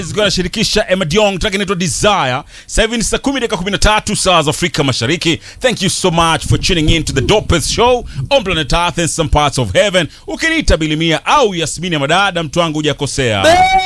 zikiwa nashirikisha Emma Diong, track inaitwa Desire. Sasa hivi ni saa 10 dakika 13 saa za Afrika Mashariki. Thank you so much for tuning in to the dopest show on planet Earth and some parts of heaven. Ukiniita Bilimia au Yasmini ya madada, mtu wangu hujakosea.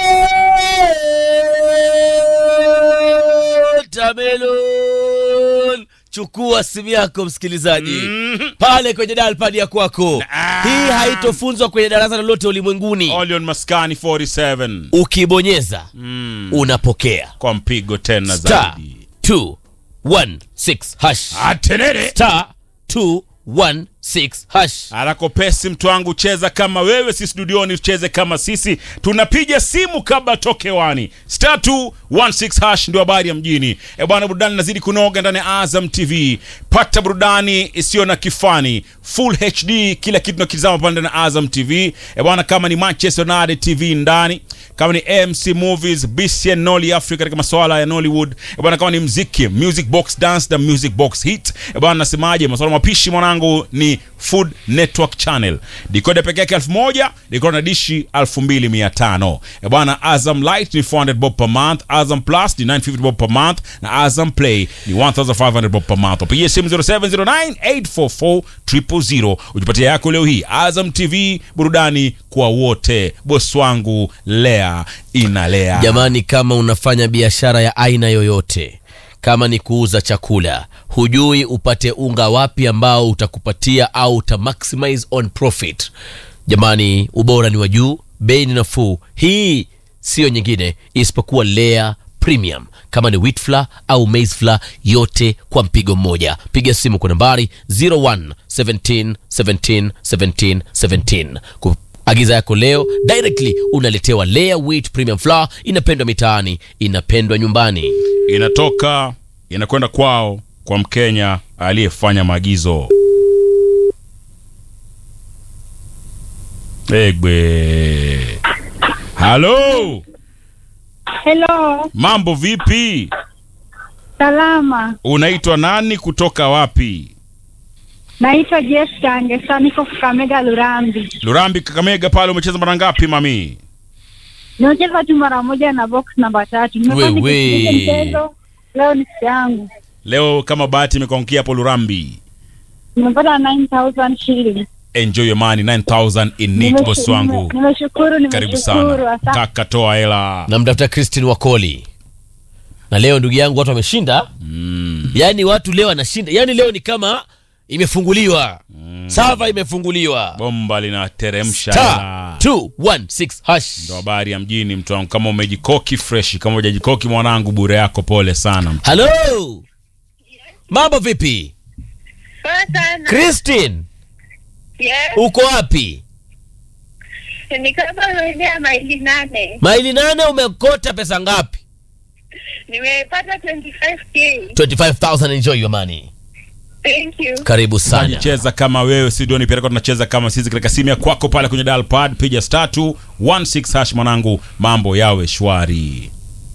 Tamelon, chukua simu yako msikilizaji, pale kwenye dalpad ya kwako. Hii haitofunzwa kwenye darasa lolote ulimwenguni. Olion Maskani 47 Ukibonyeza unapokea kwa mpigo tena star zaidi. 216 hash Atenere. star 216 hash. Arakopesi mtu wangu, cheza kama wewe, si studioni tucheze kama sisi. Tunapiga simu kabla toke wani. Star 216 hash ndio habari ya mjini. E bwana, burudani nazidi kunoga ndani ya Azam TV. Pata burudani isiyo na kifani, full HD, kila kitu nakitazama pale ndani ya Azam TV. E bwana, kama ni Manchester United TV ndani, kama ni AMC Movies, BCN Nolly Africa katika masuala ya Nollywood. E bwana, kama ni mziki, Music Box Dance na Music Box Hit. E bwana, nasemaje, masuala mapishi mwanangu ni Food Network Channel. Decoder peke yake 1000, decoder na dishi 2500. E bwana, Azam Light ni 400 bob per month, Azam Plus ni 950 bob per month na Azam Play ni 1500 bob per month. Pigia simu 0709844000 ujipatie yako leo hii. Azam TV, burudani kwa wote. Boss wangu Lea inalea. Jamani, kama unafanya biashara ya aina yoyote, kama ni kuuza chakula, hujui upate unga wapi ambao utakupatia au uta maximize on profit, jamani, ubora ni wa juu, bei ni nafuu. Hii siyo nyingine isipokuwa Lea Premium. Kama ni wheat flour au maize flour, yote kwa mpigo mmoja. Piga simu kwa nambari 01 17 17 17 17 Agiza yako leo directly unaletewa Lea Wheat Premium Flour. Inapendwa mitaani, inapendwa nyumbani. inatoka inakwenda kwao kwa Mkenya aliyefanya maagizo. Egbe. Halo, Hello, mambo vipi? salama. Unaitwa nani kutoka wapi? Naitwa Jessica Ngesa, niko Kakamega Lurambi. Lurambi, Kakamega pale. Umecheza mara ngapi mami? Nimecheza tu mara moja na box namba tatu. Nimekuwa Wewe. nikisikiliza mchezo leo, ni siku yangu. Leo kama bahati imekuangukia hapo Lurambi. Nimepata 9000 shillings. Enjoy your money 9000 in it, Nimeshu- boss wangu. nime- Nimeshukuru, Karibu nimeshukuru. sana Asante. kaka, toa hela. Namtafuta Christine Wakoli, na leo ndugu yangu watu wameshinda. Mm. Yaani watu leo wanashinda, yaani leo ni kama imefunguliwa sava, imefunguliwa Bomba linateremsha star hela. 216 hash. Ndo habari ya mjini mtu wangu. Kama umejikoki fresh, kama hujajikoki mwanangu, bure yako, pole sana. Halo, mambo vipi Poa sana. Christine? Yes. Uko wapi? Ni kama umeendea maili nane. Maili nane, umekota pesa ngapi? Nimepata 25k. 25000 enjoy your money. Thank you. Karibu sana. Cheza kama wewe, si ndio? Nipeleka tunacheza kama sisi katika simu ya kwako pale kwenye dial pad, piga star 216 hash mwanangu, mambo yawe shwari.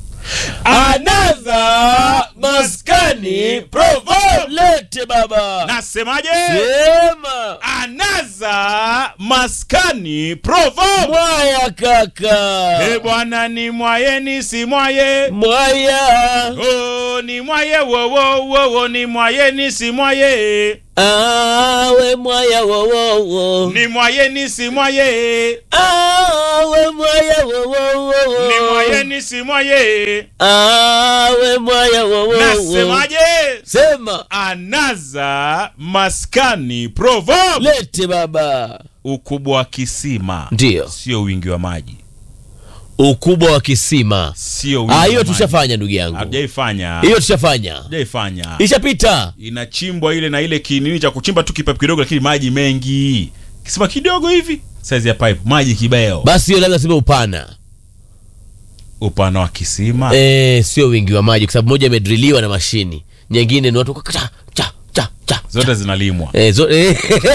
Another maskani provo lete baba. Nasemaje? Sema Anaza maskani provo. mwaya kaka. Eh bwana, ni mwaye ni si mwaye. Mwaya. Oh, ni mwaye wo wo wo wo, ni mwaye ni si mwaye. Awe mwaya wo wo wo. Ni mwaye ni si mwaye. Awe mwaya wo wo wo. Ni mwaye ni si mwaye. Awe mwaya wo wo wo. Nasemaje? Sema Anaza maskani provo. lete baba. Ukubwa wa kisima Ndio. sio wingi wa maji, Ukubwa wa kisima. sio wingi Ah, wa hiyo maji. tushafanya ndugu yangu. Hatujaifanya, Hiyo tushafanya. hatujaifanya. Ishapita. Inachimbwa ile na ile kinini cha kuchimba tu kipapu kidogo, lakini maji mengi, kisima kidogo hivi, size ya pipe, maji kibeo. Basi hiyo labda sema upana. Upana wa kisima Eh, sio wingi wa maji kwa sababu moja imedriliwa na mashini, nyingine ni watu kwa cha cha cha cha. zote zinalimwa, Eh, zo, eh.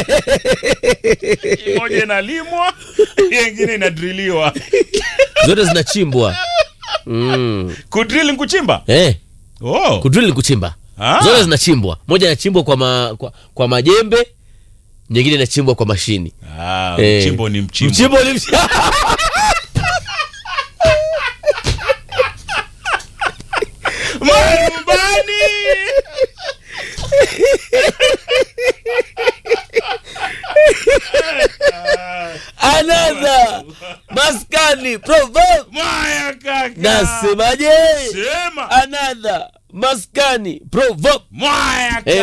moja inalimwa, nyingine inadriliwa. zote zinachimbwa. Mm. Kudrill ni kuchimba. Eh, Oh. kudrill ni kuchimba. Ah. Zote zinachimbwa. Moja inachimbwa kwa, ma, kwa, kwa majembe, nyingine inachimbwa kwa mashini. Ah, Eh. mchimbo ni mchimbo. Mchimbo ni mchimbo. another maskani proverb Mwaya kaka. nasemaje Sema. another maskani proverb Mwaya Eh,